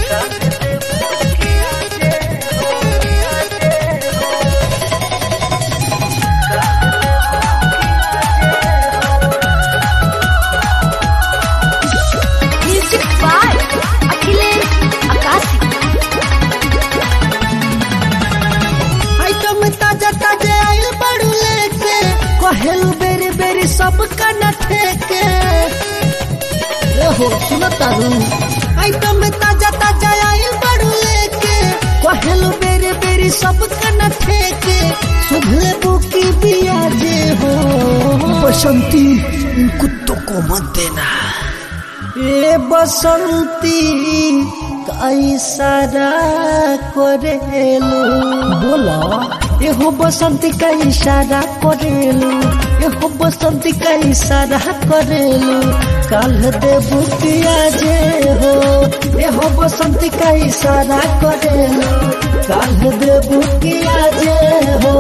Music by Achilles Akasi. Item ताजा ताजा आइल बड़ू लेके कहेलू बेरी बेरी सब कना ठेके ए हो सुनो तारू आइटम ताजा ताजा आइल बड़ू लेके कहेलू बेरी बेरी सब कना ठेके सुधले बुकी बिया जे हो बसंती इन कुत्तों को मत देना ए बसंती कैसारा करेलू बोला एहो बसंती का इशारा करेलू एहो बसंती का इशारा करेलू काल देबू किया जे हो एहो बसंती का इशारा करेलू काल देबू किया जे हो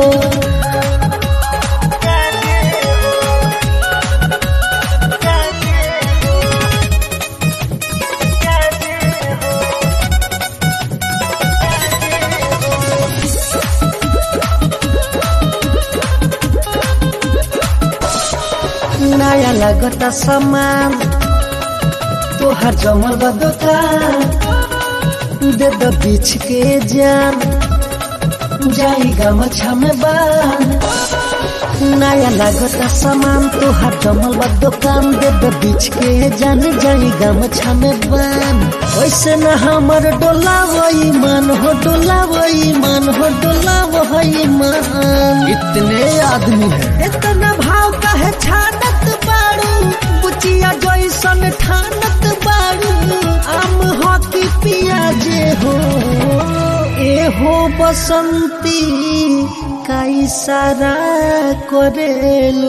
नया लगता सामान तोहर जमल बा दुकान दे दो बीच के जान जाई गमछा में बान नया लगता सामान तोहर जमल बा दुकान दे दो बीच के जान जाई गमछा में बान वैसे न हमर डोला वही मन हो डोला वही मन हो डोला वही मन इतने आदमी है इतना भाव कहे छानत बारू बुचिया जैसन ठानत बारू आम हो कि पिया जे हो ए हो बसंती का इशारा करेलू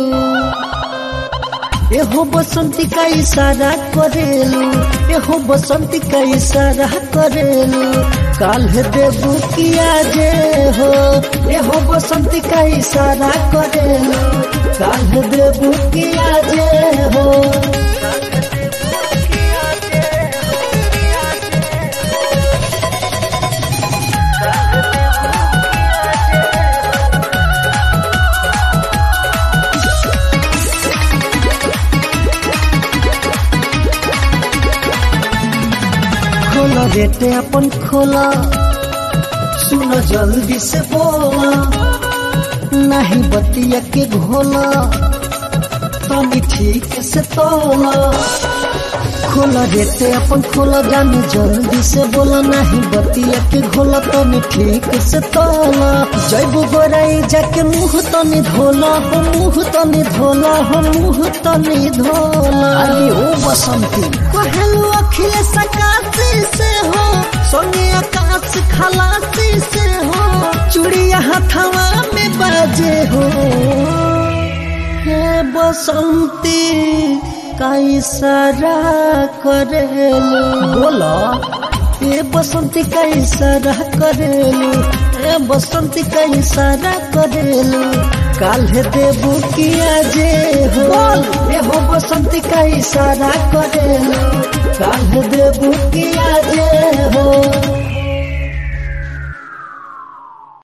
एहो बसंती का इशारा करेलू एहो बसंती का इशारा करेलू काल देबू किया जे हो एहो बसंती का इशारा करेलू काल देबू किया जे हो खोला बेटे अपन खोला सुनो जल्दी से बोला नहीं बतिया के घोला तनी ठीक से तोला खोला बेटे अपन खोला जानी जल्दी से बोला नहीं बतिया के घोला तनी ठीक से तोला जैबू गोराई जाके मुंह तनी धोला हो मुंह तनी धोला हो मुंह तनी धोला अरे ओ बसंती कहलू अखिलेश आकाशी से हो संगे आकाश खलासी से हो चूड़िया हथवा में बाजे हो हे बसंती का इशारा करेलू बोला ए बसंती का इशारा करेलू ए बसंती का इशारा करेलू काल्हे देबू किया जे हो ए हो बसंती का इशारा करेलू काल्हे देबू किया जे हो